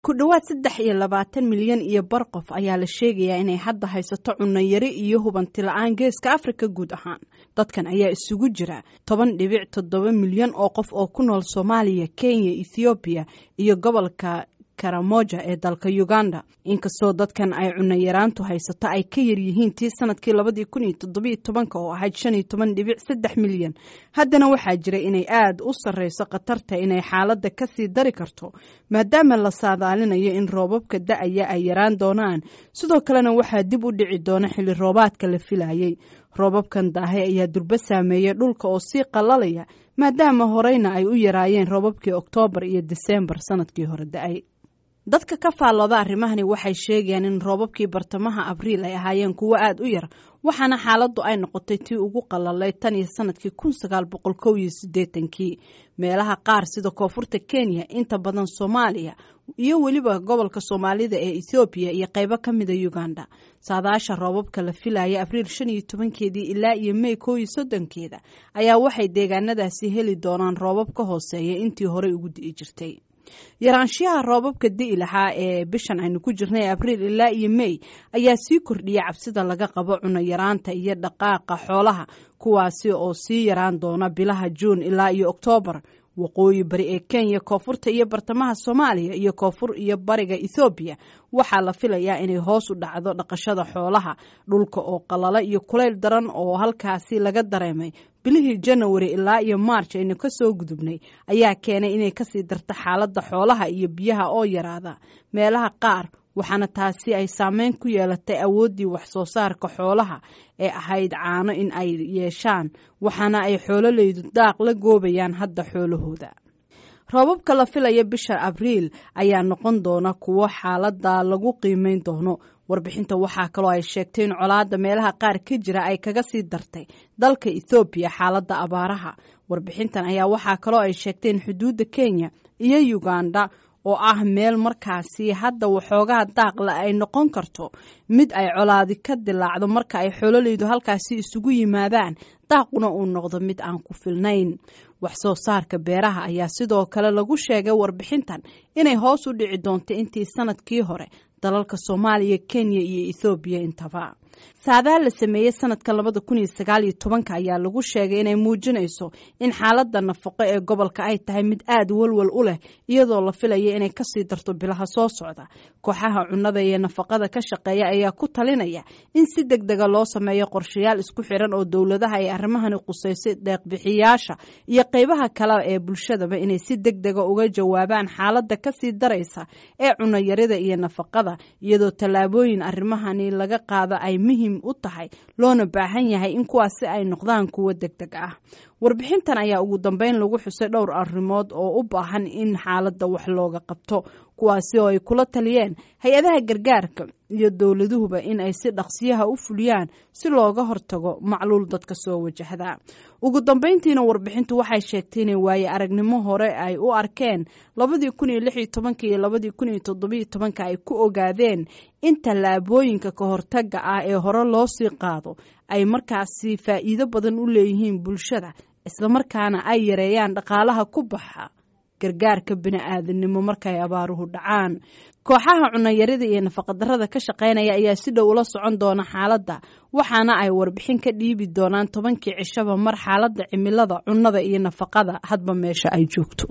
ku dhowaad saddex iyo labaatan milyan iyo bar qof ayaa la sheegayaa inay hadda haysato cunno yari iyo hubanti la-aan geeska afrika guud ahaan dadkan ayaa isugu jira toban dhibic toddoba milyan oo qof oo ku nool soomaaliya kenya ethoobiya iyo gobolka karamoja ee dalka uganda inkastoo dadkan ay cunno yaraantu haysato ay ka yaryihiin tii sanadkii labadii kun iyo toddobiyo tobanka oo ahayd shan iyo toban dhibic saddex milyan haddana waxaa jira inay aada u sarreyso khatarta inay xaaladda kasii dari karto maadaama la saadaalinayo in roobabka da-aya ay yaraan doonaan sidoo kalena waxaa dib u dhici doona xilli roobaadka la filayay roobabkan daahe ayaa durbo saameeyay dhulka oo sii qalalaya maadaama horeyna ay u yaraayeen roobabkii oktoobar iyo diseembar sanadkii hore da-ay dadka ka faallooda arrimahani waxay sheegayaan in roobabkii bartamaha abriil ay ahaayeen kuwo aada u yar waxaana xaaladdu ay noqotay tii ugu qalalay tan iyo sanadkii kun sagaal boqol kow iyo siddeetankii meelaha qaar sida koonfurta kenya inta badan soomaaliya iyo weliba gobolka soomaalida ee ethoobiya iyo qaybo ka mida uganda saadaasha roobabka la filaya abriil shan iyo tobankeedii ilaa iyo mey kow iyo soddonkeeda ayaa waxay deegaanadaasi heli doonaan roobab ka hooseeya intii horey ugu di'i jirtay yaraanshiyaha roobabka di'i lahaa ee bishan aynu ku jirnay abriil ilaa iyo mey ayaa sii kordhiya cabsida laga qabo cuno yaraanta iyo dhaqaaqa xoolaha kuwaasi oo sii yaraan doona bilaha juun ilaa iyo oktoobar waqooyi bari ee kenya koonfurta iyo bartamaha soomaaliya iyo koonfur iyo bariga ethoobiya waxaa la filayaa inay hoos u dhacdo dhaqashada xoolaha dhulka oo qalala iyo kulayl daran oo halkaasi laga dareemay bilihii janawari ilaa iyo maarj aynu ka soo gudubnay ayaa keenay inay kasii darto xaaladda xoolaha iyo biyaha oo yaraada meelaha qaar waxaana taasi ay saameyn ku yeelatay awooddii wax soo saarka xoolaha ee ahayd caano in ay yeeshaan waxaana ay xoololeydu daaq la goobayaan hadda xoolahooda roobabka la filaya bisha abriil ayaa noqon doona kuwo xaaladda lagu qiimeyn doono warbixinta waxaa kaloo ay sheegtay in colaadda meelaha qaar ka jira ay kaga sii dartay dalka ethoobiya xaaladda abaaraha warbixintan ayaa waxaa kaloo ay sheegtay in xuduudda kenya iyo uganda oo ah meel markaasi hadda waxoogaha daaqla ay noqon karto mid ay colaadi ka dilaacdo marka ay xoololeydu halkaasi isugu yimaadaan daaquna uu noqdo mid aan ku filnayn wax soo saarka beeraha ayaa sidoo kale lagu sheegay warbixintan inay hoos u dhici doonto intii sanadkii hore dalalka soomaaliya kenya iyo ethoobiya intaba saadaa la sameeyey sanadka labada kun iyo sagaal iyo tobanka ayaa lagu sheegay inay muujinayso in xaaladda nafaqo ee gobolka ay tahay mid aada walwal u leh iyadoo la filaya inay kasii darto bilaha soo socda kooxaha cunnada iyo nafaqada ka shaqeeya ayaa ku talinaya in si deg dega loo sameeyo qorshayaal isku xiran oo dowladaha ay arrimahani quseysay deeqbixiyaasha iyo qeybaha kale ee bulshadaba inay si deg dega uga jawaabaan xaaladda kasii daraysa ee cunnoyarida iyo nafaqada iyadoo tallaabooyin arrimahani laga qaado ay muhim u tahay loona baahan yahay in kuwaasi ay noqdaan kuwo deg deg ah warbixintan ayaa ugu dambeyn lagu xusay dhowr arrimood oo u baahan in xaaladda wax looga qabto kuwaasi oo ay kula taliyeen hay-adaha gargaarka iyo dowladuhuba in ay si dhaqsiyaha u fuliyaan si looga hortago macluul dadka soo wajahda ugu dambeyntiina warbixintu waxay sheegtay inay waaye aragnimo hore ay u arkeen labadii kun iyo lix iyo tobanka iyo labadii kun iyo toddobiyo tobanka ay ku ogaadeen in tallaabooyinka ka hortaga ah ee hore loo sii qaado ay markaasi faa'iido badan u leeyihiin bulshada islamarkaana ay yareeyaan dhaqaalaha ku baxa gargaarka bini-aadanimo markay abaaruhu dhacaan kooxaha cunayarida iyo nafaqadarrada ka shaqaynaya ayaa si dhow ula socon doona xaaladda waxaana ay warbixin ka dhiibi doonaan tobankii cishaba mar xaaladda cimilada cunnada iyo nafaqada hadba meesha ay joogto